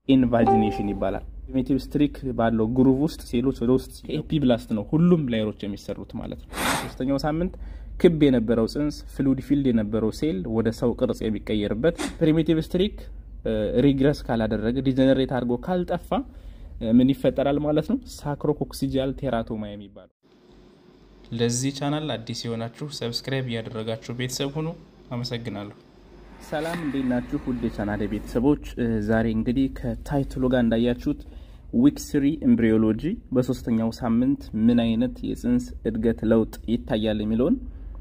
ኢንቫጂኔሽን ይባላል። ፕሪሚቲቭ ስትሪክ ባለው ግሩቭ ውስጥ ሴሎች ወደ ውስጥ ኤፒብላስት ነው ሁሉም ላየሮች የሚሰሩት ማለት ነው። ሶስተኛው ሳምንት ክብ የነበረው ጽንስ ፍሉድ ፊልድ የነበረው ሴል ወደ ሰው ቅርጽ የሚቀየርበት ፕሪሚቲቭ ስትሪክ ሪግረስ ካላደረገ ዲጀነሬት አድርጎ ካልጠፋ ምን ይፈጠራል ማለት ነው? ሳክሮኮክሲጃል ቴራቶማ የሚባለው። ለዚህ ቻናል አዲስ የሆናችሁ ሰብስክራይብ እያደረጋችሁ ቤተሰብ ሁኑ። አመሰግናለሁ። ሰላም እንዴት ናችሁ? ውድ የቻናል ቤተሰቦች፣ ዛሬ እንግዲህ ከታይትሉ ጋር እንዳያችሁት ዊክ ስሪ ኤምብሪዮሎጂ በሶስተኛው ሳምንት ምን አይነት የጽንስ እድገት ለውጥ ይታያል የሚለውን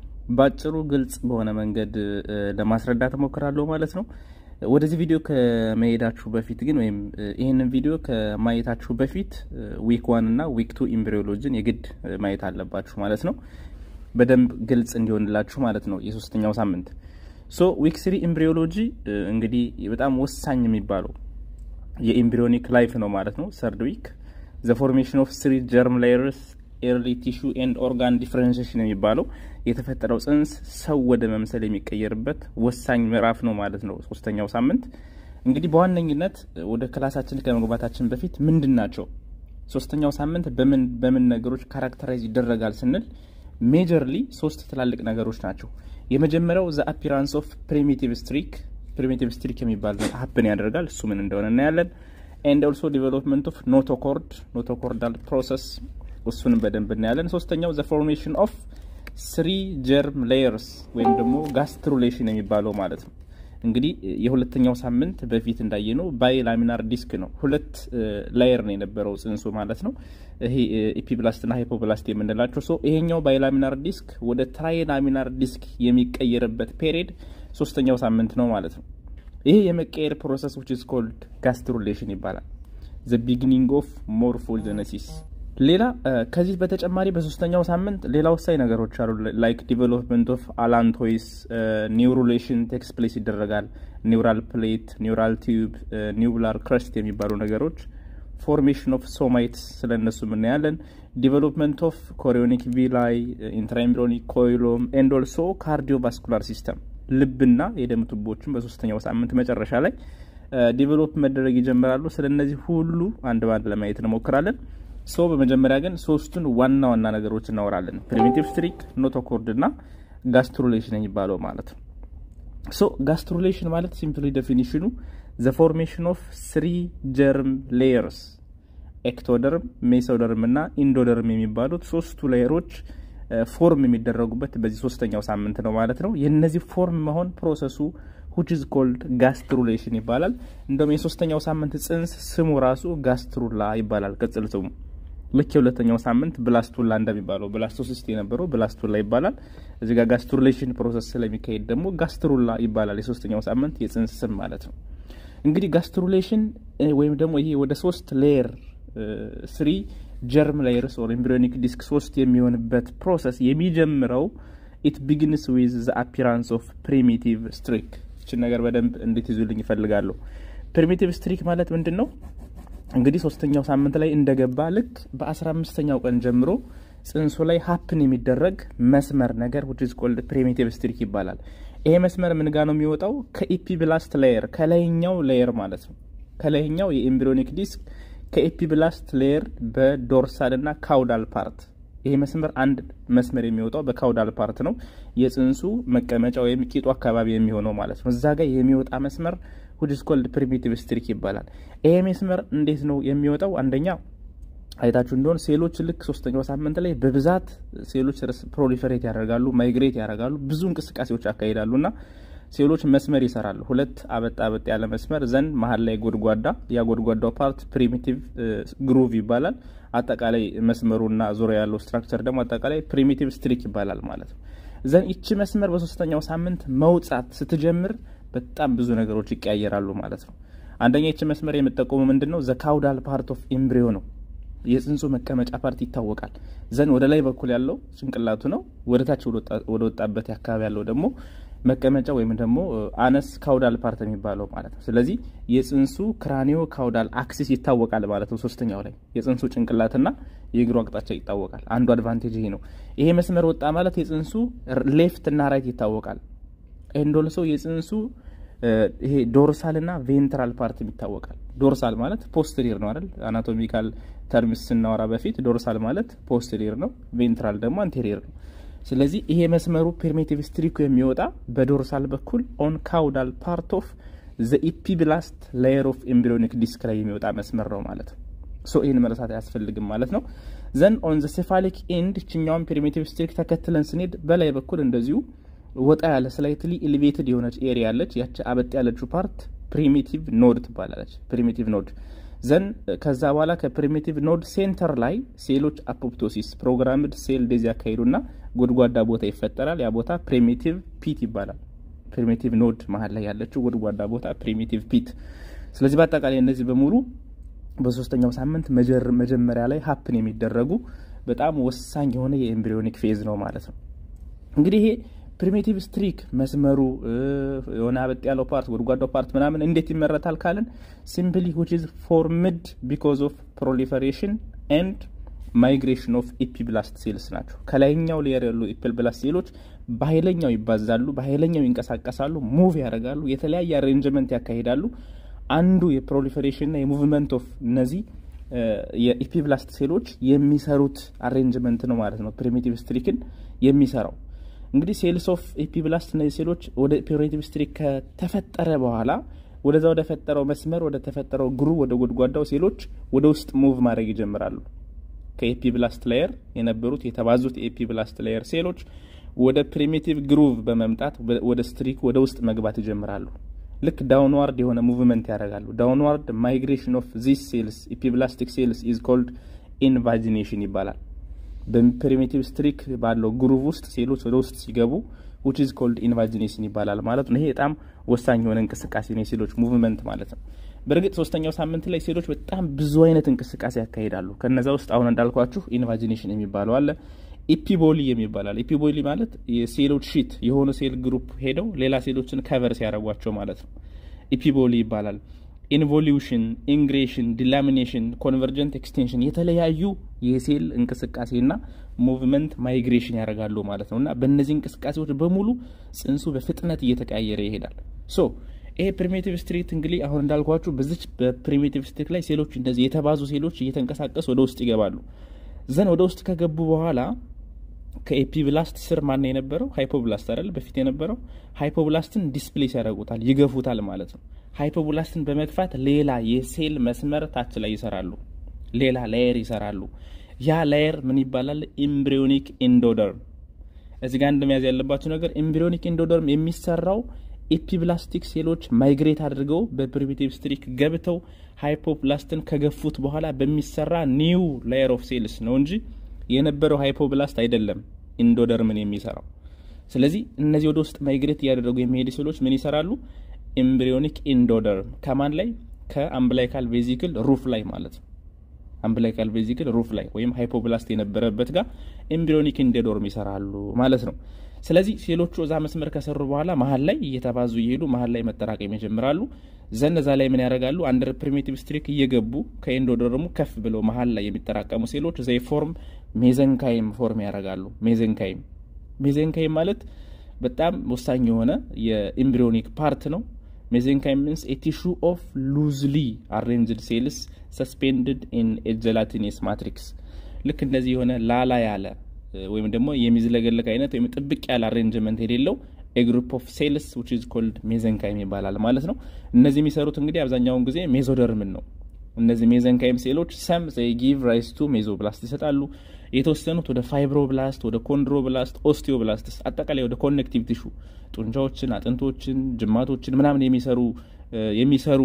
በአጭሩ ግልጽ በሆነ መንገድ ለማስረዳት እሞክራለሁ ማለት ነው። ወደዚህ ቪዲዮ ከመሄዳችሁ በፊት ግን ወይም ይህንን ቪዲዮ ከማየታችሁ በፊት ዊክ ዋን እና ዊክ ቱ ኤምብሪዮሎጂን የግድ ማየት አለባችሁ ማለት ነው። በደንብ ግልጽ እንዲሆንላችሁ ማለት ነው። የሶስተኛው ሳምንት ሶ ዊክ ስሪ ኤምብሪዮሎጂ እንግዲህ በጣም ወሳኝ የሚባለው የኤምብሪዮኒክ ላይፍ ነው ማለት ነው። ሰርድ ዊክ ዘ ፎርሜሽን ኦፍ ስሪ ጀርም ላየርስ ኤርሊ ቲሹ ኤንድ ኦርጋን ዲፍረንሽን የሚባለው የተፈጠረው ጽንስ ሰው ወደ መምሰል የሚቀየርበት ወሳኝ ምዕራፍ ነው ማለት ነው። ሶስተኛው ሳምንት እንግዲህ በዋነኝነት ወደ ክላሳችን ከመግባታችን በፊት ምንድን ናቸው ሶስተኛው ሳምንት በምን በምን ነገሮች ካራክተራይዝ ይደረጋል ስንል ሜጀርሊ ሶስት ትላልቅ ነገሮች ናቸው። የመጀመሪያው ዘ አፒራንስ ኦፍ ፕሪሚቲቭ ስትሪክ ፕሪሚቲቭ ስትሪክ የሚባል ሀፕን ያደርጋል። እሱ ምን እንደሆነ እናያለን። ኤንድ ኦልሶ ዲቨሎፕመንት ኦፍ ኖቶኮርድ ኖቶኮርዳል ፕሮሰስ እሱንም በደንብ እናያለን። ሶስተኛው ዘ ፎርሜሽን ኦፍ ስሪ ጀርም ሌየርስ ወይም ደግሞ ጋስትሩሌሽን የሚባለው ማለት ነው። እንግዲህ የሁለተኛው ሳምንት በፊት እንዳየነው ባይ ላሚናር ዲስክ ነው። ሁለት ላየር ነው የነበረው ጽንሱ ማለት ነው። ይሄ ኢፒብላስትና ሃይፖብላስት የምንላቸው ሶ ይሄኛው ባይ ላሚናር ዲስክ ወደ ትራይ ላሚናር ዲስክ የሚቀየርበት ፔሪድ ሶስተኛው ሳምንት ነው ማለት ነው። ይሄ የመቀየር ፕሮሰስ ዊች ኢዝ ኮልድ ጋስትሩሌሽን ይባላል። ዘ ቢግኒንግ ኦፍ ሞርፎጀነሲስ ሌላ ከዚህ በተጨማሪ በሶስተኛው ሳምንት ሌላ ወሳኝ ነገሮች አሉ። ላይክ ዲቨሎፕመንት ኦፍ አላንቶይስ ኒውሩሌሽን ቴክስ ፕሌስ ይደረጋል። ኒውራል ፕሌት፣ ኒውራል ቲዩብ፣ ኒውብላር ክረስት የሚባሉ ነገሮች፣ ፎርሜሽን ኦፍ ሶማይትስ ስለ እነሱ እናያለን። ዲቨሎፕመንት ኦፍ ኮሪዮኒክ ቪላይ፣ ኢንትራኤምብሪዮኒክ ኮይሎም ኤንድ ኦልሶ ካርዲዮቫስኩላር ሲስተም ልብና የደም ቱቦችን በሶስተኛው ሳምንት መጨረሻ ላይ ዲቨሎፕ መደረግ ይጀምራሉ። ስለ እነዚህ ሁሉ አንድ ባንድ ለማየት እንሞክራለን። ሶ በመጀመሪያ ግን ሶስቱን ዋና ዋና ነገሮች እናወራለን። ፕሪሚቲቭ ስትሪክ፣ ኖቶኮርድ እና ጋስትሩሌሽን የሚባለው ማለት ነው። ሶ ጋስትሩሌሽን ማለት ሲምፕሊ ዴፊኒሽኑ ዘ ፎርሜሽን ኦፍ ስሪ ጀርም ሌየርስ ኤክቶደርም፣ ሜሶደርም እና ኢንዶደርም የሚባሉት ሶስቱ ሌየሮች ፎርም የሚደረጉበት በዚህ ሶስተኛው ሳምንት ነው ማለት ነው። የነዚህ ፎርም መሆን ፕሮሰሱ which is called ጋስትሩሌሽን ይባላል። እንደውም የሶስተኛው ሳምንት ጽንስ ስሙ ራሱ ጋስትሩላ ይባላል ቅጽል ስሙ። ልክ የሁለተኛው ሳምንት ብላስቱላ እንደሚባለው ብላስቶሲስት የነበረው ብላስቱላ ይባላል። እዚህ ጋር ጋስትሩሌሽን ፕሮሰስ ስለሚካሄድ ደግሞ ጋስትሩላ ይባላል። የሶስተኛው ሳምንት የጽንስ ስም ማለት ነው። እንግዲህ ጋስትሩሌሽን ወይም ደግሞ ይሄ ወደ ሶስት ሌየር ስሪ ጀርም ላየርስ ኦር ኤምብሪዮኒክ ዲስክ ሶስት የሚሆንበት ፕሮሰስ የሚጀምረው ኢት ቢግንስ ዊዝ ዘ አፒራንስ ኦፍ ፕሪሚቲቭ ስትሪክ ይችን ነገር በደንብ እንድትይዙልኝ ይፈልጋለሁ። ፕሪሚቲቭ ስትሪክ ማለት ምንድን ነው? እንግዲህ ሶስተኛው ሳምንት ላይ እንደገባ ልክ በአስራ አምስተኛው ቀን ጀምሮ ጽንሱ ላይ ሀፕን የሚደረግ መስመር ነገር which is called ፕሪሚቲቭ ስትሪክ ይባላል። ይሄ መስመር ምን ጋ ነው የሚወጣው? ከኢፒብላስት ሌየር ከላይኛው ሌየር ማለት ነው። ከላይኛው የኤምብሪዮኒክ ዲስክ ከኢፒብላስት ሌየር በዶርሳል እና ካውዳል ፓርት ይሄ መስመር አንድ መስመር የሚወጣው በካውዳል ፓርት ነው። የጽንሱ መቀመጫ ወይም ቂጡ አካባቢ የሚሆነው ማለት ነው። እዛ ጋር የሚወጣ መስመር which is called ፕሪሚቲቭ ስትሪክ ይባላል። ይሄ መስመር እንዴት ነው የሚወጣው? አንደኛ አይታችሁ እንደሆን ሴሎች ልክ ሶስተኛው ሳምንት ላይ በብዛት ሴሎች ፕሮሊፈሬት ያደርጋሉ፣ ማይግሬት ያደርጋሉ፣ ብዙ እንቅስቃሴዎች ያካሂዳሉ እና ሴሎች መስመር ይሰራሉ። ሁለት አበጥ አበጥ ያለ መስመር ዘንድ መሀል ላይ ጎድጓዳ፣ ያ ጎድጓዳው ፓርት ፕሪሚቲቭ ግሩቭ ይባላል። አጠቃላይ መስመሩና ዙሪያ ያለው ስትራክቸር ደግሞ አጠቃላይ ፕሪሚቲቭ ስትሪክ ይባላል ማለት ነው። ዘን ይቺ መስመር በሶስተኛው ሳምንት መውጣት ስትጀምር በጣም ብዙ ነገሮች ይቀያየራሉ ማለት ነው። አንደኛ ይቺ መስመር የምጠቆሙ ምንድን ነው? ዘ ካውዳል ፓርት ኦፍ ኤምብሪዮ ነው። የጽንሱ መቀመጫ ፓርት ይታወቃል። ዘን ወደ ላይ በኩል ያለው ጭንቅላቱ ነው። ወደ ታች ወደ ወጣበት አካባቢ ያለው ደግሞ መቀመጫ ወይም ደግሞ አነስ ካውዳል ፓርት የሚባለው ማለት ነው። ስለዚህ የጽንሱ ክራኒዮ ካውዳል አክሲስ ይታወቃል ማለት ነው። ሶስተኛው ላይ የጽንሱ ጭንቅላትና የእግሩ አቅጣጫ ይታወቃል። አንዱ አድቫንቴጅ ይሄ ነው። ይሄ መስመር ወጣ ማለት የጽንሱ ሌፍት እና ራይት ይታወቃል። ኤንዶልሶ የጽንሱ ይሄ ዶርሳል እና ቬንትራል ፓርት ይታወቃል። ዶርሳል ማለት ፖስትሪር ነው አይደል? አናቶሚካል ተርምስ ስናወራ በፊት ዶርሳል ማለት ፖስትሪር ነው፣ ቬንትራል ደግሞ አንቴሪር ነው። ስለዚህ ይሄ መስመሩ ፔርሜቲቭ ስትሪኩ የሚወጣ በዶርሳል በኩል ኦን ካውዳል ፓርት ኦፍ ዘ ኢፒብላስት ላየር ኦፍ ኤምብሪዮኒክ ዲስክ ላይ የሚወጣ መስመር ነው ማለት ነው። ሶ ይህን መረሳት አያስፈልግም ማለት ነው። ዘን ኦን ዘ ሴፋሊክ ኤንድ ችኛውን ፔሪሜቲቭ ስትሪክ ተከትለን ስንሄድ በላይ በኩል እንደዚሁ ወጣ ያለ ስላይትሊ ኤሊቬትድ የሆነች ኤሪያ አለች። ያቺ አበጥ ያለችው ፓርት ፕሪሚቲቭ ኖድ ትባላለች። ፕሪሚቲቭ ኖድ ዘን ከዛ በኋላ ከፕሪሚቲቭ ኖድ ሴንተር ላይ ሴሎች አፖፕቶሲስ ፕሮግራምድ ሴል ዴዝ ያካሂዱና ጎድጓዳ ቦታ ይፈጠራል። ያ ቦታ ፕሪሚቲቭ ፒት ይባላል። ፕሪሚቲቭ ኖድ መሀል ላይ ያለችው ጎድጓዳ ቦታ ፕሪሚቲቭ ፒት። ስለዚህ በአጠቃላይ እነዚህ በሙሉ በሶስተኛው ሳምንት መጀመሪያ ላይ ሀፕን የሚደረጉ በጣም ወሳኝ የሆነ የኤምብሪዮኒክ ፌዝ ነው ማለት ነው። እንግዲህ ይሄ ፕሪሚቲቭ ስትሪክ መስመሩ የሆነ አበጥ ያለው ፓርት ጎድጓዳው ፓርት ምናምን እንዴት ይመረታል ካልን ሲምፕሊ ዊች ኢዝ ፎርምድ ቢኮዝ ኦፍ ፕሮሊፈሬሽን ኤንድ ማይግሬሽን ኦፍ ኢፒብላስት ሴልስ ናቸው። ከላይኛው ሌየር ያሉ ኢፒብላስት ሴሎች በኃይለኛው ይባዛሉ፣ በኃይለኛው ይንቀሳቀሳሉ፣ ሙቭ ያደርጋሉ፣ የተለያየ አሬንጅመንት ያካሂዳሉ። አንዱ የፕሮሊፌሬሽንና የሙቭመንት ኦፍ እነዚህ የኢፒብላስት ሴሎች የሚሰሩት አሬንጅመንት ነው ማለት ነው። ፕሪሚቲቭ ስትሪክን የሚሰራው እንግዲህ ሴልስ ኦፍ ኢፒብላስት እነዚህ ሴሎች ወደ ፕሪሚቲቭ ስትሪክ ከተፈጠረ በኋላ ወደዛ ወደ ፈጠረው መስመር ወደ ተፈጠረው ግሩ ወደ ጎድጓዳው ሴሎች ወደ ውስጥ ሙቭ ማድረግ ይጀምራሉ። ከኤፒብላስት ላየር የነበሩት የተባዙት የኤፒብላስት ላየር ሴሎች ወደ ፕሪሚቲቭ ግሩቭ በመምጣት ወደ ስትሪክ ወደ ውስጥ መግባት ይጀምራሉ። ልክ ዳውንዋርድ የሆነ ሙቭመንት ያደርጋሉ። ዳውንዋርድ ማይግሬሽን ኦፍ ዚስ ሴልስ ኢፒብላስቲክ ሴልስ ኢዝ ኮልድ ኢንቫጂኔሽን ይባላል። በፕሪሚቲቭ ስትሪክ ባለው ግሩቭ ውስጥ ሴሎች ወደ ውስጥ ሲገቡ ዊች ኢዝ ኮልድ ኢንቫጂኔሽን ይባላል ማለት ነው። ይሄ በጣም ወሳኝ የሆነ እንቅስቃሴ ነው፣ የሴሎች ሙቭመንት ማለት ነው። በእርግጥ ሶስተኛው ሳምንት ላይ ሴሎች በጣም ብዙ አይነት እንቅስቃሴ ያካሂዳሉ። ከነዛ ውስጥ አሁን እንዳልኳችሁ ኢንቫጂኔሽን የሚባለው አለ። ኢፒቦሊ የሚባላል። ኢፒቦሊ ማለት የሴሎች ሺት የሆኑ ሴል ግሩፕ ሄደው ሌላ ሴሎችን ከቨር ሲያደርጓቸው ማለት ነው። ኢፒቦሊ ይባላል። ኢንቮሉሽን፣ ኢንግሬሽን፣ ዲላሚኔሽን፣ ኮንቨርጀንት ኤክስቴንሽን የተለያዩ የሴል እንቅስቃሴና ሙቭመንት ማይግሬሽን ያደርጋሉ ማለት ነው እና በእነዚህ እንቅስቃሴዎች በሙሉ ጽንሱ በፍጥነት እየተቀያየረ ይሄዳል። ሶ ይሄ ፕሪሚቲቭ ስትሪክ እንግዲህ አሁን እንዳልኳችሁ በዚች በፕሪሚቲቭ ስትሪክ ላይ ሴሎች እንደዚህ የተባዙ ሴሎች እየተንቀሳቀሱ ወደ ውስጥ ይገባሉ። ዘን ወደ ውስጥ ከገቡ በኋላ ከኤፒብላስት ስር ማን የነበረው ሃይፖብላስት አይደል? በፊት የነበረው ሃይፖብላስትን ዲስፕሌስ ያደርጉታል፣ ይገፉታል ማለት ነው። ሃይፖብላስትን በመግፋት ሌላ የሴል መስመር ታች ላይ ይሰራሉ፣ ሌላ ላየር ይሰራሉ። ያ ላየር ምን ይባላል? ኢምብሪዮኒክ ኢንዶደርም። እዚህ ጋር እንደመያዝ ያለባቸው ነገር ኢምብሪዮኒክ ኢንዶደርም የሚሰራው ኤፒብላስቲክ ሴሎች ማይግሬት አድርገው በፕሪሚቲቭ ስትሪክ ገብተው ሃይፖብላስትን ከገፉት በኋላ በሚሰራ ኒው ላየር ኦፍ ሴልስ ነው እንጂ የነበረው ሃይፖብላስት አይደለም ኢንዶደርምን የሚሰራው። ስለዚህ እነዚህ ወደ ውስጥ ማይግሬት እያደረጉ የሚሄዱ ሴሎች ምን ይሰራሉ? ኤምብሪዮኒክ ኢንዶደርም ከማን ላይ? ከአምብላይካል ቬዚክል ሩፍ ላይ ማለት ነው። አምብላይካል ቬዚክል ሩፍ ላይ ወይም ሃይፖብላስት የነበረበት ጋር ኤምብሪዮኒክ ኢንዶደርም ይሰራሉ ማለት ነው። ስለዚህ ሴሎቹ እዛ መስመር ከሰሩ በኋላ መሀል ላይ እየተባዙ እየሄዱ መሀል ላይ መጠራቀም ይጀምራሉ። ዘን እዛ ላይ ምን ያደርጋሉ? አንደር ፕሪሚቲቭ ስትሪክ እየገቡ ከኤንዶደርሙ ከፍ ብለው መሀል ላይ የሚጠራቀሙ ሴሎች ዘይ ፎርም ሜዘንካይም ፎርም ያደርጋሉ። ሜዘንካይም ሜዘንካይም ማለት በጣም ወሳኝ የሆነ የኤምብሪዮኒክ ፓርት ነው። ሜዘንካይም ሚንስ ኤ ቲሹ ኦፍ ሉዝሊ አሬንጅድ ሴልስ ሰስፔንድድ ኢን ኤ ጀላቲኔስ ማትሪክስ ልክ እንደዚህ የሆነ ላላ ያለ ወይም ደግሞ የሚዝለገለግ አይነት ወይም ጥብቅ ያለ አሬንጅመንት የሌለው ግሩፕ ኦፍ ሴልስ ዊች ኢዝ ኮልድ ሜዘንካይም ይባላል ማለት ነው። እነዚህ የሚሰሩት እንግዲህ አብዛኛውን ጊዜ ሜዞደርምን ነው። እነዚህ ሜዘንካይም ሴሎች ሰም ዘይ ጊቭ ራይስ ቱ ሜዞብላስት ይሰጣሉ። የተወሰኑት ወደ ፋይብሮብላስት፣ ወደ ኮንድሮብላስት፣ ኦስቲዮብላስትስ አጠቃላይ ወደ ኮኔክቲቭ ቲሹ ጡንቻዎችን፣ አጥንቶችን፣ ጅማቶችን ምናምን የሚሰሩ የሚሰሩ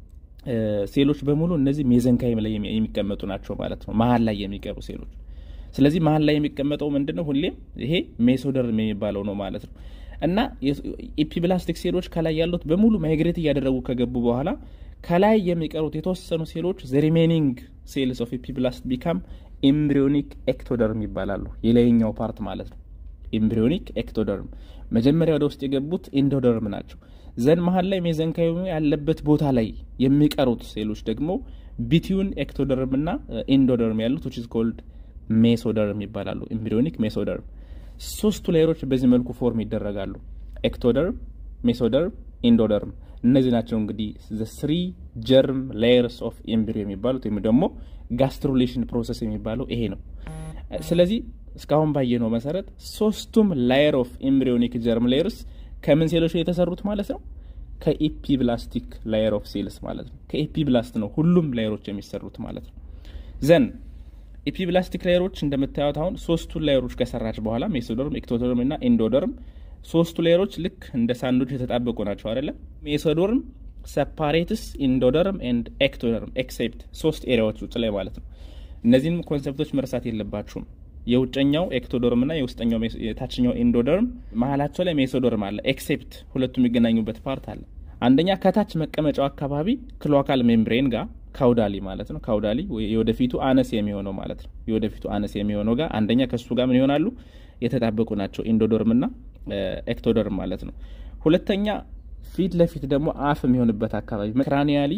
ሴሎች በሙሉ እነዚህ ሜዘንካይም ላይ የሚቀመጡ ናቸው ማለት ነው። መሀል ላይ የሚቀሩ ሴሎች ስለዚህ መሀል ላይ የሚቀመጠው ምንድን ነው? ሁሌም ይሄ ሜሶደርም የሚባለው ነው ማለት ነው። እና ኢፒብላስቲክ ሴሎች ከላይ ያሉት በሙሉ ማይግሬት እያደረጉ ከገቡ በኋላ ከላይ የሚቀሩት የተወሰኑ ሴሎች ዘ ሪሜኒንግ ሴልስ ኦፍ ኢፒብላስት ቢካም ኤምብሪዮኒክ ኤክቶደርም ይባላሉ። የላይኛው ፓርት ማለት ነው። ኤምብሪዮኒክ ኤክቶደርም መጀመሪያ ወደ ውስጥ የገቡት ኢንዶደርም ናቸው። ዘን መሀል ላይ ሜዘንካይሙ ያለበት ቦታ ላይ የሚቀሩት ሴሎች ደግሞ ቢቲዩን ኤክቶደርም እና ኢንዶደርም ያሉት ዊች ኢዝ ኮልድ ሜሶደርም ይባላሉ። ኤምብሪዮኒክ ሜሶደርም ሶስቱ ሌየሮች በዚህ መልኩ ፎርም ይደረጋሉ። ኤክቶደርም፣ ሜሶደርም፣ ኢንዶደርም እነዚህ ናቸው እንግዲህ ስሪ ጀርም ሌየርስ ኦፍ ኤምብሪዮ የሚባሉት ወይም ደግሞ ጋስትሩሌሽን ፕሮሰስ የሚባለው ይሄ ነው። ስለዚህ እስካሁን ባየነው መሰረት ሶስቱም ላየር ኦፍ ኤምብሪዮኒክ ጀርም ሌየርስ ከምን ሴሎች የተሰሩት ማለት ነው? ከኢፒብላስቲክ ላየር ኦፍ ሴልስ ማለት ነው። ከኢፒብላስት ነው ሁሉም ላየሮች የሚሰሩት ማለት ነው። ዘን ኢፒብላስቲክ ላየሮች እንደምታዩት አሁን ሶስቱን ላየሮች ከሰራች በኋላ ሜሶደርም፣ ኤክቶደርም እና ኢንዶደርም ሶስቱ ሌየሮች ልክ እንደ ሳንዶች የተጣበቁ ናቸው አይደለም። ሜሶዶርም ሰፓሬትስ ኢንዶደርም ኤንድ ኤክቶደርም ኤክሴፕት ሶስት ኤሪያዎች ውጭ ላይ ማለት ነው። እነዚህንም ኮንሰፕቶች መርሳት የለባችሁም። የውጨኛው ኤክቶዶርም እና የውስጠኛው የታችኛው ኢንዶደርም መሀላቸው ላይ ሜሶዶርም አለ። ኤክሴፕት ሁለቱ የሚገናኙበት ፓርት አለ። አንደኛ ከታች መቀመጫው አካባቢ ክሎካል ሜምብሬን ጋር ካውዳሊ ማለት ነው። ካውዳሊ የወደፊቱ አነስ የሚሆነው ማለት ነው። የወደፊቱ አነስ የሚሆነው ጋር አንደኛ ከሱ ጋር ምን ይሆናሉ የተጣበቁ ናቸው ኢንዶዶርም እና ኤክቶደርም ማለት ነው። ሁለተኛ ፊት ለፊት ደግሞ አፍ የሚሆንበት አካባቢ ክራኒያሊ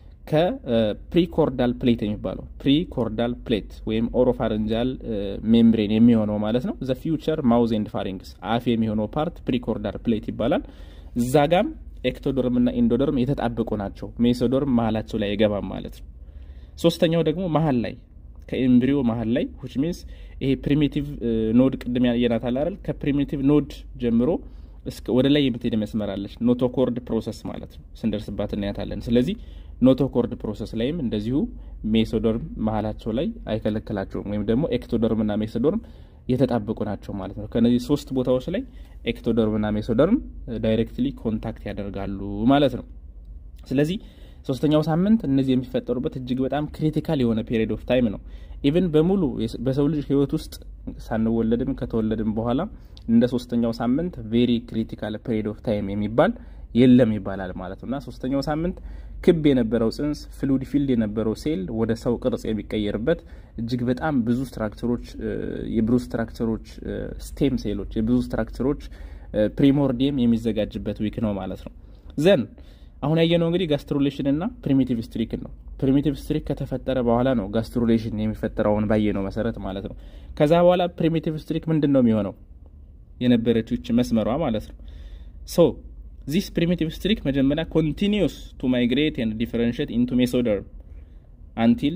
ከፕሪኮርዳል ፕሌት የሚባለው ፕሪኮርዳል ፕሌት ወይም ኦሮፋረንጃል ሜምብሬን የሚሆነው ማለት ነው። ዘ ፊውቸር ማውዝ ኤንድ ፋሪንግስ አፍ የሚሆነው ፓርት ፕሪኮርዳል ፕሌት ይባላል። እዛ ጋም ኤክቶዶርም እና ኢንዶዶርም የተጣበቁ ናቸው። ሜሶዶርም መሀላቸው ላይ አይገባም ማለት ነው። ሶስተኛው ደግሞ መሀል ላይ ከኤምብሪዮ መሀል ላይ ዊች ሚንስ ይሄ ፕሪሚቲቭ ኖድ ቅድም ያየናት አይደል? ከፕሪሚቲቭ ኖድ ጀምሮ ወደ ላይ የምትሄድ መስመራለች ኖቶኮርድ ፕሮሰስ ማለት ነው። ስንደርስባት እናያታለን። ስለዚህ ኖቶኮርድ ፕሮሰስ ላይም እንደዚሁ ሜሶዶርም መሀላቸው ላይ አይከለክላቸውም፣ ወይም ደግሞ ኤክቶዶርም እና ሜሶዶርም የተጣበቁ ናቸው ማለት ነው። ከነዚህ ሶስት ቦታዎች ላይ ኤክቶደርም እና ሜሶደርም ዳይሬክትሊ ኮንታክት ያደርጋሉ ማለት ነው። ስለዚህ ሶስተኛው ሳምንት እነዚህ የሚፈጠሩበት እጅግ በጣም ክሪቲካል የሆነ ፔሪድ ኦፍ ታይም ነው። ኢቭን በሙሉ በሰው ልጅ ሕይወት ውስጥ ሳንወለድም ከተወለድም በኋላ እንደ ሶስተኛው ሳምንት ቬሪ ክሪቲካል ፔሪድ ኦፍ ታይም የሚባል የለም ይባላል ማለት ነው እና ሶስተኛው ሳምንት ክብ የነበረው ጽንስ ፍሉድ ፊልድ የነበረው ሴል ወደ ሰው ቅርጽ የሚቀየርበት እጅግ በጣም ብዙ ስትራክቸሮች የብዙ ስትራክቸሮች ስቴም ሴሎች የብዙ ስትራክቸሮች ፕሪሞርዲየም የሚዘጋጅበት ዊክ ነው ማለት ነው። ዘን አሁን ያየነው እንግዲህ ጋስትሩሌሽን እና ፕሪሚቲቭ ስትሪክን ነው። ፕሪሚቲቭ ስትሪክ ከተፈጠረ በኋላ ነው ጋስትሩሌሽን የሚፈጠረውን ባየነው መሰረት ማለት ነው። ከዛ በኋላ ፕሪሚቲቭ ስትሪክ ምንድን ነው የሚሆነው? የነበረችው ይህች መስመሯ ማለት ነው ሶ ዚስ ፕሪሚቲቭ ስትሪክ መጀመሪያ ኮንቲኒዩስ ቱ ማይግሬት ኤንድ ዲፈረንሽት ኢንቱ ሜሶደርም አንቲል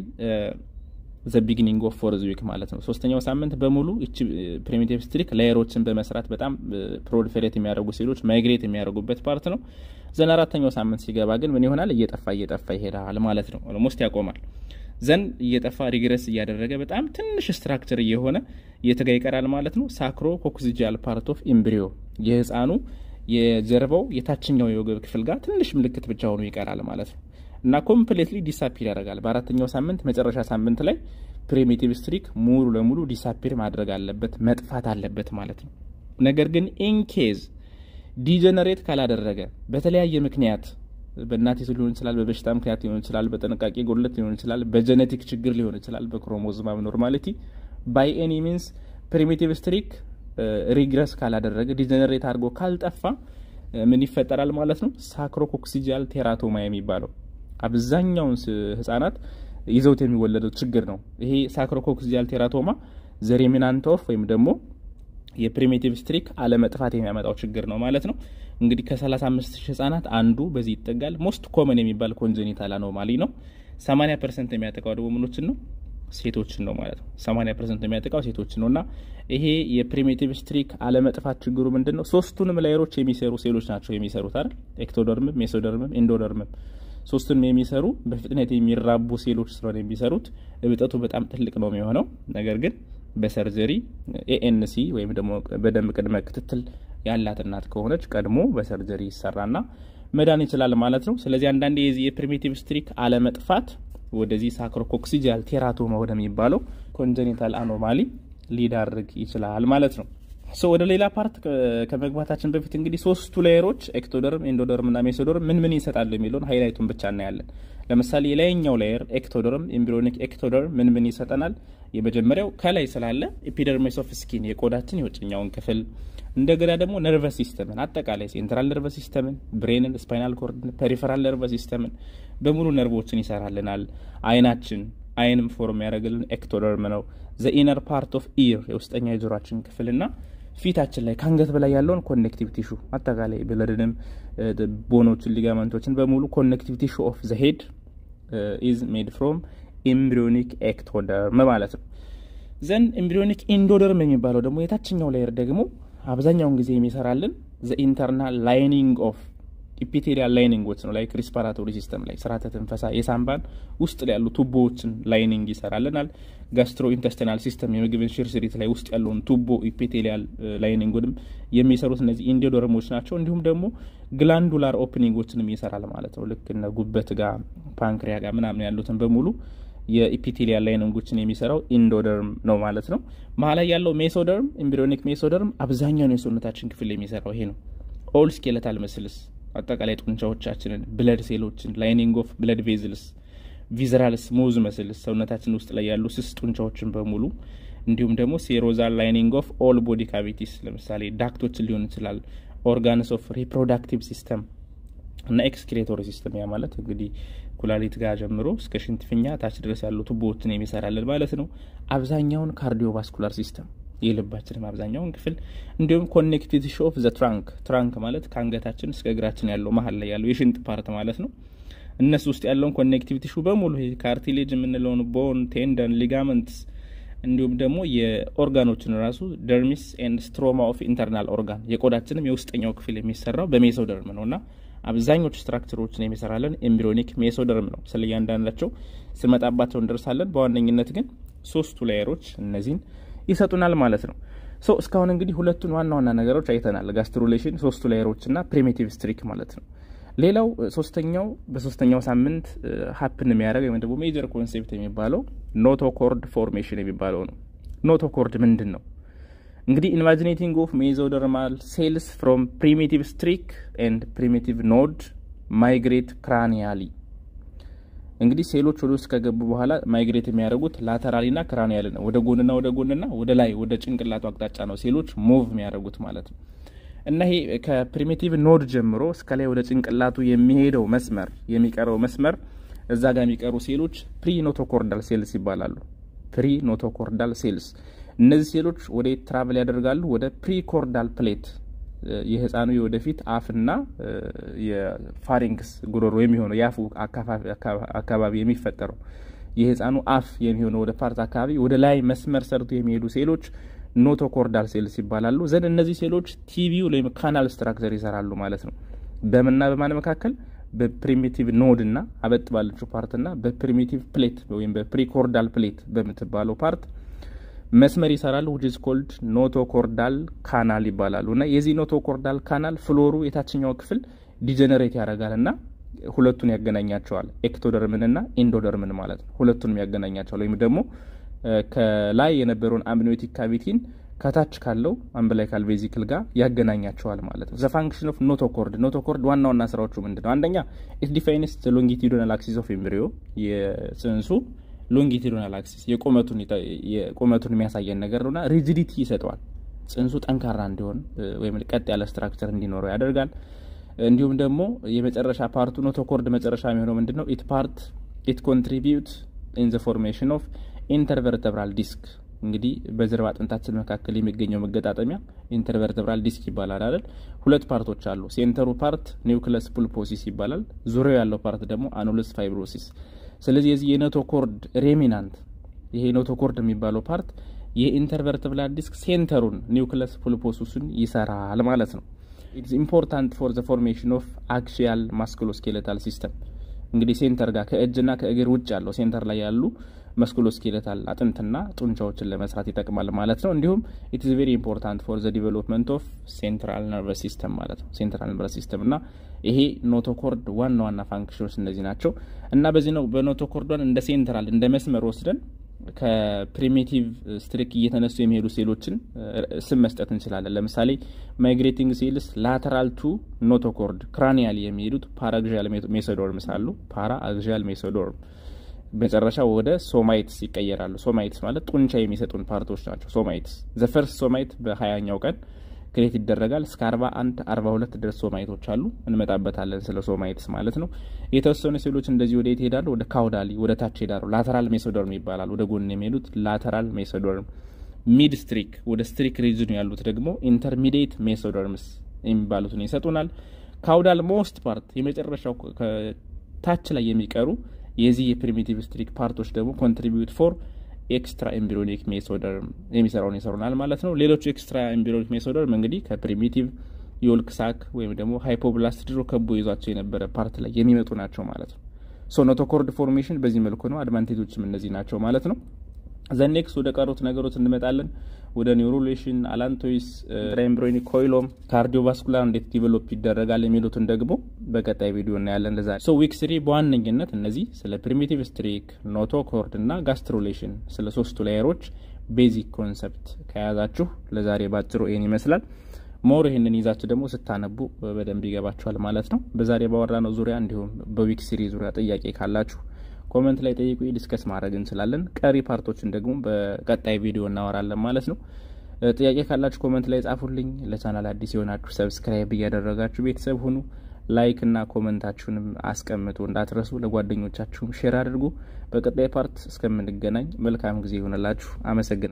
ዘ ቢጊኒንግ ኦፍ ፎርዝ ዊክ ማለት ነው። ሶስተኛው ሳምንት በሙሉ እቺ ፕሪሚቲቭ ስትሪክ ላየሮችን በመስራት በጣም ፕሮሊፌሬት የሚያደርጉ ሴሎች ማይግሬት የሚያደርጉበት ፓርት ነው። ዘን አራተኛው ሳምንት ሲገባ ግን ምን ይሆናል? እየጠፋ እየጠፋ ይሄዳል ማለት ነው። ኦልሞስት ያቆማል። ዘን እየጠፋ ሪግረስ እያደረገ በጣም ትንሽ ስትራክቸር እየሆነ እየተጋ ይቀራል ማለት ነው። ሳክሮ ኮክሲጂያል ፓርት ኦፍ ኢምብሪዮ የህፃኑ የጀርባው የታችኛው የወገብ ክፍል ጋር ትንሽ ምልክት ብቻ ሆኖ ይቀራል ማለት ነው እና ኮምፕሌትሊ ዲሳፒር ያደርጋል። በአራተኛው ሳምንት መጨረሻ ሳምንት ላይ ፕሪሚቲቭ ስትሪክ ሙሉ ለሙሉ ዲሳፒር ማድረግ አለበት መጥፋት አለበት ማለት ነው። ነገር ግን ኢንኬዝ ዲጀነሬት ካላደረገ በተለያየ ምክንያት በእናቲቱ ሊሆን ይችላል፣ በበሽታ ምክንያት ሊሆን ይችላል፣ በጥንቃቄ ጎድለት ሊሆን ይችላል፣ በጀኔቲክ ችግር ሊሆን ይችላል፣ በክሮሞዞም አብኖርማሊቲ ባይ ኤኒ ሚንስ ፕሪሚቲቭ ስትሪክ ሪግረስ ካላደረገ ዲጀነሬት አድርጎ ካልጠፋ ምን ይፈጠራል ማለት ነው? ሳክሮኮክሲጂያል ቴራቶማ የሚባለው አብዛኛውን ህጻናት ይዘውት የሚወለደው ችግር ነው። ይሄ ሳክሮኮክሲጂያል ቴራቶማ ዘሬሚናንት ኦፍ ወይም ደግሞ የፕሪሚቲቭ ስትሪክ አለመጥፋት የሚያመጣው ችግር ነው ማለት ነው። እንግዲህ ከ35 ሺህ ህጻናት አንዱ በዚህ ይጠጋል። ሞስት ኮመን የሚባል ኮንጀኒታል አኖማሊ ነው። 80 ፐርሰንት የሚያጠቃው ደግሞ ምኖችን ነው ሴቶችን ነው ማለት ነው። 80 ፐርሰንት የሚያጠቃው ሴቶችን ነው እና ይሄ የፕሪሚቲቭ ስትሪክ አለመጥፋት ችግሩ ምንድን ነው? ሶስቱንም ላየሮች የሚሰሩ ሴሎች ናቸው የሚሰሩት አይደል? ኤክቶደርምም፣ ሜሶደርምም፣ ኢንዶደርምም ሶስቱንም የሚሰሩ በፍጥነት የሚራቡ ሴሎች ስለሆነ የሚሰሩት እብጠቱ በጣም ትልቅ ነው የሚሆነው። ነገር ግን በሰርጀሪ ኤኤንሲ ወይም ደግሞ በደንብ ቅድመ ክትትል ያላት እናት ከሆነች ቀድሞ በሰርጀሪ ይሰራና መዳን ይችላል ማለት ነው። ስለዚህ አንዳንዴ የዚህ የፕሪሚቲቭ ስትሪክ አለመጥፋት ወደዚህ ሳክሮኮክሲጂያል ቴራቶማ ወደሚባለው ኮንጀኒታል አኖማሊ ሊዳርግ ይችላል ማለት ነው። ሶ ወደ ሌላ ፓርት ከመግባታችን በፊት እንግዲህ ሶስቱ ሌየሮች ኤክቶደርም፣ ኢንዶደርም እና ሜሶደርም ምን ምን ይሰጣሉ የሚለውን ሃይላይቱን ብቻ እናያለን። ለምሳሌ የላይኛው ሌየር ኤክቶደርም ኤምብሪዮኒክ ኤክቶደርም ምን ምን ይሰጠናል? የመጀመሪያው ከላይ ስላለ ኤፒደርሚስ ኦፍ ስኪን የቆዳችን የውጭኛውን ክፍል እንደገና ደግሞ ነርቨስ ሲስተምን አጠቃላይ ሴንትራል ነርቨስ ሲስተምን፣ ብሬንን፣ ስፓይናል ኮርድን፣ ፐሪፈራል ነርቨስ ሲስተምን በሙሉ ነርቮችን ይሰራልናል። አይናችን አይንም ፎርም ያደረግልን ኤክቶደርም ነው። ዘ ኢነር ፓርት ኦፍ ኢር የውስጠኛ የጆሯችን ክፍልና ፊታችን ላይ ከአንገት በላይ ያለውን ኮኔክቲቭ ቲሹ አጠቃላይ ብለድንም ቦኖችን ሊጋመንቶችን በሙሉ ኮኔክቲቭ ቲሹ ኦፍ ዘ ሄድ ኢዝ ሜድ ፍሮም ኤምብሪዮኒክ ኤክቶደርም ማለት ነው። ዘን ኤምብሪዮኒክ ኢንዶደርም የሚባለው ደግሞ የታችኛው ላየር ደግሞ አብዛኛውን ጊዜ የሚሰራልን ዘ ኢንተርናል ላይኒንግ ኦፍ ኢፒቴሪያል ላይኒንጎች ነው። ላይክ ሪስፓራቶሪ ሲስተም ላይ ስርዓተ ትንፈሳ የሳምባን ውስጥ ላይ ያሉ ቱቦዎችን ላይኒንግ ይሰራልናል። ጋስትሮ ኢንተስቲናል ሲስተም የምግብን ሽርሽሪት ላይ ውስጥ ያለውን ቱቦ ኢፒቴሪያል ላይኒንጉንም የሚሰሩት እነዚህ ኢንዶደርሞች ናቸው። እንዲሁም ደግሞ ግላንዱላር ኦፕኒንጎችንም ይሰራል ማለት ነው። ልክ እነ ጉበት ጋር ፓንክሪያ ጋር ምናምን ያሉትን በሙሉ የኢፒቴሊያል ላይኒንጎችን የሚሰራው ኢንዶደርም ነው ማለት ነው። መሀል ላይ ያለው ሜሶደርም ኤምብሪዮኒክ ሜሶደርም አብዛኛውን የሰውነታችን ክፍል የሚሰራው ይሄ ነው። ኦል ስኬለታል መስልስ አጠቃላይ ጡንቻዎቻችንን፣ ብለድ ሴሎችን፣ ላይኒንግ ኦፍ ብለድ ቬዝልስ፣ ቪዘራል ስሙዝ መስልስ ሰውነታችን ውስጥ ላይ ያሉ ስስ ጡንቻዎችን በሙሉ እንዲሁም ደግሞ ሴሮዛል ላይኒንግ ኦፍ ኦል ቦዲ ካቪቲስ ለምሳሌ ዳክቶችን ሊሆን ይችላል። ኦርጋንስ ኦፍ ሪፕሮዳክቲቭ ሲስተም እና ኤክስክሬቶሪ ሲስተም ያ ማለት እንግዲህ ኩላሊት ጋር ጀምሮ እስከ ሽንት ፊኛ ታች ድረስ ያሉ ቱቦዎችን የሚሰራልን ማለት ነው። አብዛኛውን ካርዲዮቫስኩላር ሲስተም የልባችንም አብዛኛውን ክፍል እንዲሁም ኮኔክቲቭ ቲሹ ኦፍ ዘ ትራንክ ትራንክ ማለት ከአንገታችን እስከ እግራችን ያለው መሀል ላይ ያለው የሽንጥ ፓርት ማለት ነው። እነሱ ውስጥ ያለውን ኮኔክቲቭ ቲሹ በሙሉ ይሄ ካርቲሌጅ የምንለውን ቦን፣ ቴንደን፣ ሊጋመንትስ እንዲሁም ደግሞ የኦርጋኖችን ራሱ ደርሚስ ኤንድ ስትሮማ ኦፍ ኢንተርናል ኦርጋን የቆዳችንም የውስጠኛው ክፍል የሚሰራው በሜሶደርም ነው እና አብዛኞቹ ስትራክቸሮችን የሚሰራለን ኤምብሪዮኒክ ሜሶደርም ነው። ስለ እያንዳንዳቸው ስመጣባቸው እንደርሳለን። በዋነኝነት ግን ሶስቱ ላየሮች እነዚህን ይሰጡናል ማለት ነው። ሶ እስካሁን እንግዲህ ሁለቱን ዋና ዋና ነገሮች አይተናል። ጋስትሩሌሽን፣ ሶስቱ ላየሮች እና ፕሪሚቲቭ ስትሪክ ማለት ነው። ሌላው ሶስተኛው በሶስተኛው ሳምንት ሀፕን የሚያደርግ ወይም ደግሞ ሜጀር ኮንሴፕት የሚባለው ኖቶኮርድ ፎርሜሽን የሚባለው ነው። ኖቶኮርድ ምንድን ነው? እንግዲህ ኢንቫጂኔቲንግ ኦፍ ሜዞደርማል ሴልስ ፍሮም ፕሪሚቲቭ ስትሪክ ኤንድ ፕሪሚቲቭ ኖድ ማይግሬት ክራኒያሊ። እንግዲህ ሴሎች ወደ ውስጥ ከገቡ በኋላ ማይግሬት የሚያደርጉት ላተራሊና ክራኒያሊ ነው። ወደ ጎንና ወደ ጎንና ወደ ላይ ወደ ጭንቅላቱ አቅጣጫ ነው ሴሎች ሙቭ የሚያደርጉት ማለት ነው። እና ይሄ ከፕሪሚቲቭ ኖድ ጀምሮ እስከ ላይ ወደ ጭንቅላቱ የሚሄደው መስመር የሚቀረው መስመር እዛ ጋር የሚቀሩ ሴሎች ፕሪ ኖቶኮርዳል ሴልስ ይባላሉ። ፕሪ ኖቶኮርዳል ሴልስ እነዚህ ሴሎች ወደ ትራቨል ያደርጋሉ ወደ ፕሪኮርዳል ፕሌት የህፃኑ የወደፊት አፍና የፋሪንክስ ጉሮሮ የሚሆነው የአፉ አካባቢ የሚፈጠረው የህፃኑ አፍ የሚሆነው ወደ ፓርት አካባቢ ወደ ላይ መስመር ሰርቶ የሚሄዱ ሴሎች ኖቶኮርዳል ሴልስ ይባላሉ። ዘንድ እነዚህ ሴሎች ቲቪው ወይም ካናል ስትራክቸር ይሰራሉ ማለት ነው። በምንና በማን መካከል በፕሪሚቲቭ ኖድ እና አበጥ ባለችው ፓርት እና በፕሪሚቲቭ ፕሌት ወይም በፕሪኮርዳል ፕሌት በምትባለው ፓርት መስመር ይሰራሉ። ዊች ኢዝ ኮልድ ኖቶኮርዳል ካናል ይባላሉ። እና የዚህ ኖቶኮርዳል ካናል ፍሎሩ የታችኛው ክፍል ዲጀነሬት ያደርጋል እና ሁለቱን ያገናኛቸዋል። ኤክቶደርምን እና ኢንዶደርምን ማለት ነው። ሁለቱንም ያገናኛቸዋል ወይም ደግሞ ከላይ የነበረውን አምኒዮቲክ ካቪቲን ከታች ካለው አምብላይካል ቬዚክል ጋር ያገናኛቸዋል ማለት ነው። ዘ ፋንክሽን ኦፍ ኖቶኮርድ ኖቶኮርድ ዋና ዋና ስራዎቹ ምንድን ነው? አንደኛ ኢት ዲፋይንስ ሎንጊቲዩዶናል አክሲስ ኦፍ ኤምብሪዮ የጽንሱ ሎንጊቲዩዶናል አክሲስ የቁመቱን የሚያሳየን ነገር ነውና ሪጂዲቲ ይሰጠዋል። ጽንሱ ጠንካራ እንዲሆን ወይም ቀጥ ያለ ስትራክቸር እንዲኖረው ያደርጋል። እንዲሁም ደግሞ የመጨረሻ ፓርቱ ኖቶኮርድ መጨረሻ የሚሆነው ምንድን ነው? ኢት ፓርት ኢት ኮንትሪቢዩት ኢን ዘ ፎርሜሽን ኦፍ ኢንተርቨርተብራል ዲስክ እንግዲህ በጀርባ አጥንታችን መካከል የሚገኘው መገጣጠሚያ ኢንተርቨርተብራል ዲስክ ይባላል አይደል? ሁለት ፓርቶች አሉ። ሴንተሩ ፓርት ኒውክለስ ፑልፖሲስ ይባላል። ዙሪያው ያለው ፓርት ደግሞ አኑለስ ፋይብሮሲስ። ስለዚህ የዚህ የኖቶኮርድ ሬሚናንት ይሄ ኖቶኮርድ የሚባለው ፓርት የኢንተርቨርተብራል ዲስክ ሴንተሩን ኒውክለስ ፑልፖሲሱን ይሰራል ማለት ነው። ኢትስ ኢምፖርታንት ፎር ዘ ፎርሜሽን ኦፍ አክሲያል ማስኩሎስኬሌታል ሲስተም እንግዲህ ሴንተር ጋር ከእጅና ከእግር ውጭ ያለው ሴንተር ላይ ያሉ መስኩሎስኬሌታል አጥንትና ጡንቻዎችን ለመስራት ይጠቅማል ማለት ነው። እንዲሁም ኢትስ ቬሪ ኢምፖርታንት ፎር ዘ ዲቨሎፕመንት ኦፍ ሴንትራል ነርቨስ ሲስተም ማለት ነው። ሴንትራል ነርቨስ ሲስተም እና ይሄ ኖቶኮርድ ዋና ዋና ፋንክሽኖች እነዚህ ናቸው እና በዚህ ነው በኖቶኮርዷን እንደ ሴንትራል እንደ መስመር ወስደን ከፕሪሚቲቭ ስትሪክ እየተነሱ የሚሄዱ ሴሎችን ስም መስጠት እንችላለን። ለምሳሌ ማይግሬቲንግ ሴልስ ላተራል ቱ ኖቶኮርድ ክራኒያል የሚሄዱት ፓራግዣል ሜሶዶርምስ አሉ። ፓራ አግዣል ሜሶዶርም መጨረሻ ወደ ሶማይትስ ይቀየራሉ። ሶማይትስ ማለት ጡንቻ የሚሰጡን ፓርቶች ናቸው። ሶማይትስ ዘፈርስ ሶማይት በሀያኛው ቀን ክሬት ይደረጋል። እስከ አርባ አንድ አርባ ሁለት ድረስ ሶማይቶች አሉ። እንመጣበታለን ስለ ሶማይትስ ማለት ነው። የተወሰኑ ሴሎች እንደዚህ ወደ የት ይሄዳሉ? ወደ ካውዳሊ ወደ ታች ይሄዳሉ። ላተራል ሜሶዶርም ይባላል። ወደ ጎን የሚሄዱት ላተራል ሜሶዶርም። ሚድ ስትሪክ ወደ ስትሪክ ሪጅኑ ያሉት ደግሞ ኢንተርሚዲየት ሜሶደርምስ የሚባሉትን ይሰጡናል። ካውዳል ሞስት ፓርት የመጨረሻው ታች ላይ የሚቀሩ የዚህ የፕሪሚቲቭ ስትሪክ ፓርቶች ደግሞ ኮንትሪቢዩት ፎር ኤክስትራ ኤምብሪዮኒክ ሜሶደርም የሚሰራውን ይሰሩናል ማለት ነው። ሌሎቹ ኤክስትራ ኤምብሪዮኒክ ሜሶደርም እንግዲህ ከፕሪሚቲቭ የወልክ ሳክ ወይም ደግሞ ሃይፖብላስት ድሮ ከቦ ይዟቸው የነበረ ፓርት ላይ የሚመጡ ናቸው ማለት ነው። ሶ ኖቶኮርድ ፎርሜሽን በዚህ መልኩ ነው። አድቫንቴጆችም እነዚህ ናቸው ማለት ነው። ዘኔክስ ወደ ቀሩት ነገሮች እንመጣለን። ወደ ኒውሮሌሽን፣ አላንቶይስ፣ ኤምብሪዮኒክ ኮይሎም፣ ካርዲዮቫስኩላር እንዴት ዲቨሎፕ ይደረጋል የሚሉትን ደግሞ በቀጣይ ቪዲዮ እናያለን። ለዛ ሶ ዊክ ስሪ በዋነኝነት እነዚህ ስለ ፕሪሚቲቭ ስትሪክ፣ ኖቶኮርድ እና ጋስትሮሌሽን ስለ ሶስቱ ላየሮች ቤዚክ ኮንሰፕት ከያዛችሁ ለዛሬ ባጭሩ ይህን ይመስላል። ሞር ይህንን ይዛችሁ ደግሞ ስታነቡ በደንብ ይገባችኋል ማለት ነው። በዛሬ ባወራ ነው ዙሪያ እንዲሁም በዊክ ሲሪ ዙሪያ ጥያቄ ካላችሁ ኮመንት ላይ ጠይቁ፣ ዲስከስ ማድረግ እንችላለን። ቀሪ ፓርቶችን ደግሞ በቀጣይ ቪዲዮ እናወራለን ማለት ነው። ጥያቄ ካላችሁ ኮመንት ላይ ጻፉልኝ። ለቻናል አዲስ የሆናችሁ ሰብስክራይብ እያደረጋችሁ ቤተሰብ ሁኑ። ላይክ እና ኮመንታችሁንም አስቀምጡ እንዳትረሱ። ለጓደኞቻችሁም ሼር አድርጉ። በቀጣይ ፓርት እስከምንገናኝ መልካም ጊዜ ይሆንላችሁ። አመሰግናለሁ።